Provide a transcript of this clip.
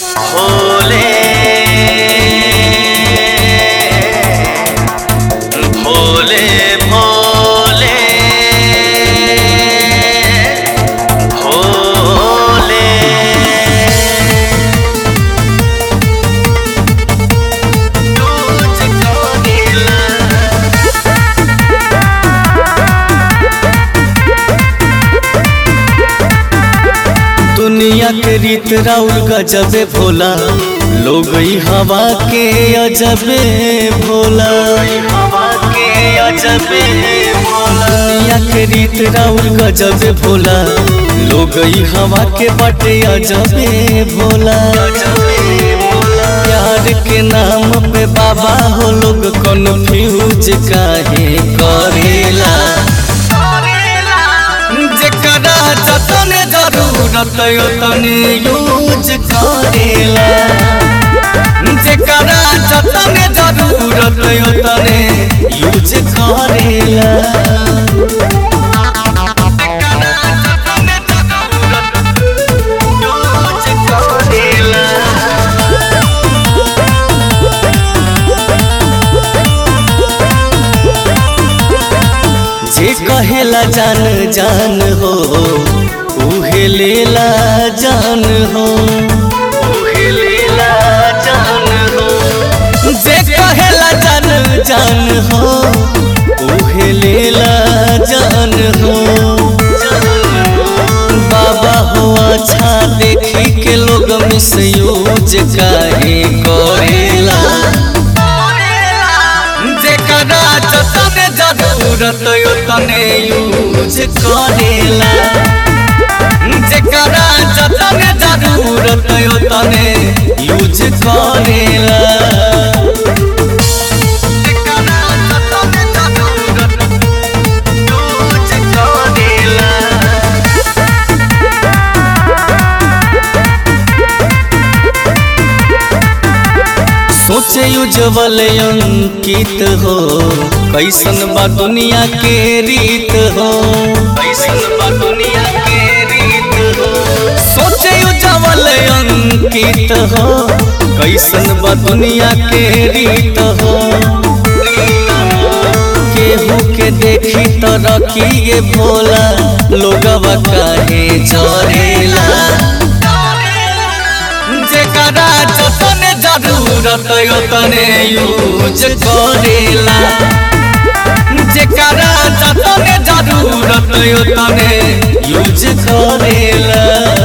भोले भोले भोले भोले तुझको गिला दुनिया के रीत राउल गजबे भोला लोग ई हवा के अजबे भोला हवा के अजबे भोला दुनिया के रीत राउल गजबे भोला लोग ई हवा के बटे अजबे भोला अजबे भोला प्यार के नाम पे बाबा हो लोग कन्फ्यूज काहे करेला जेकरा जतने जरूरत ओतने यूज करेला जेकरा जतने जरूरत ओतने यूज करेला तुझको गिला जे कहेला जान जान हो उहे लेला जान हो उहे लीला जान हो जे कहेला जान जान हो उहे लेला जान हो बाबा हो अच्छा देखी के लोग मिसयूज काहे करेला जेकरा जतने जरूरत ओतने यूज करेला जेकरा जतने जरूरत ओतने यूज करेला जेकरा जतने जरूरत तुझको गिला सोचे उज्जवल अंकित हो कैसन बा दुनिया के रीत हो ऐसन बा दुनिया के रीत हो सोचे उज्जवल अंकित हो कैसन बा दुनिया के रीत हो केहू के देखी तो रखिए भोला लोगवा काहे जरेला जेकरा जतने जरूरत ओतने यूज करेला जेकरा जतने जरूरत ओतने यूज करेला